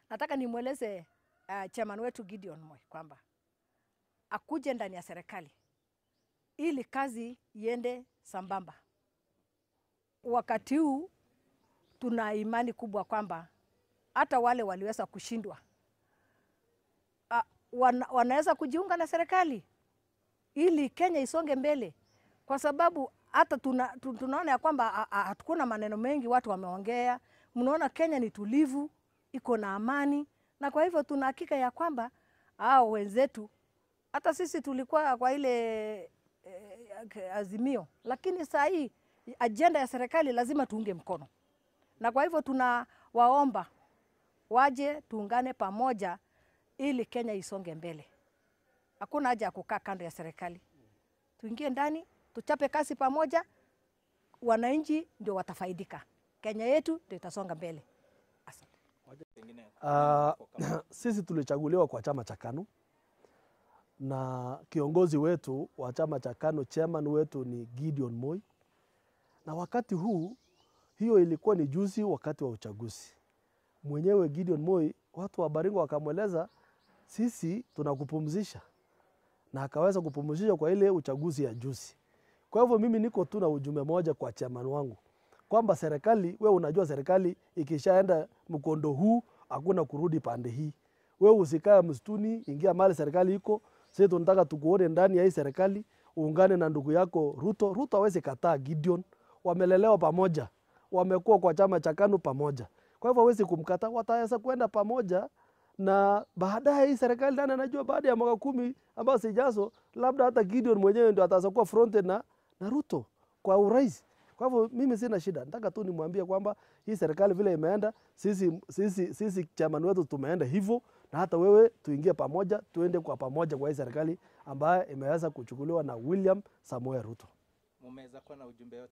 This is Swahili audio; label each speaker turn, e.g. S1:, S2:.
S1: Nataka nimweleze uh, chairman wetu Gideon Moi kwamba akuje ndani ya serikali ili kazi iende sambamba. Wakati huu tuna imani kubwa kwamba hata wale waliweza kushindwa uh, wana, wanaweza kujiunga na serikali ili Kenya isonge mbele, kwa sababu hata tuna, tu- tunaona ya kwamba ha- ha- hatukuna maneno mengi watu wameongea. Mnaona Kenya ni tulivu, iko na amani, na kwa hivyo tuna hakika ya kwamba hao wenzetu, hata sisi tulikuwa kwa ile eh, azimio, lakini saa hii ajenda ya serikali lazima tuunge mkono, na kwa hivyo tunawaomba waje tuungane pamoja ili Kenya isonge mbele. Hakuna haja ya kukaa kando ya serikali, tuingie ndani, tuchape kazi pamoja, wananchi ndio watafaidika, Kenya yetu ndio itasonga mbele. Asante.
S2: Uh, sisi tulichaguliwa kwa chama cha KANU na kiongozi wetu wa chama cha KANU, chairman wetu ni Gideon Moi, na wakati huu, hiyo ilikuwa ni juzi wakati wa uchaguzi. Mwenyewe Gideon Moi, watu wa Baringo wakamweleza sisi tunakupumzisha, na akaweza kupumzisha kwa ile uchaguzi ya juzi. Kwa hivyo mimi niko tu na ujumbe moja kwa chairman wangu kwamba serikali, we unajua serikali ikishaenda mkondo huu hakuna kurudi pande hii. We usikae msituni, ingia mahali serikali iko. Sisi tunataka tukuone ndani ya hii serikali, uungane na ndugu yako Ruto. Ruto hawezi kataa Gideon, wamelelewa pamoja, wamekuwa kwa chama cha KANU pamoja, kwa hivyo hawezi kumkataa, wataweza kwenda pamoja na baadaye hii serikali nani anajua, baada ya mwaka kumi ambao sijazo, labda hata Gideon mwenyewe ndio ataweza kuwa fronted na, na Ruto kwa urais. Kwa hivyo mimi sina shida, nataka tu nimwambie kwamba hii serikali vile imeenda, sisi, sisi, sisi chairman wetu tumeenda hivyo, na hata wewe tuingie pamoja, tuende kwa pamoja kwa hii serikali ambayo imeweza kuchukuliwa na William Samoei Ruto.
S3: mumeweza kuwa na ujumbe yote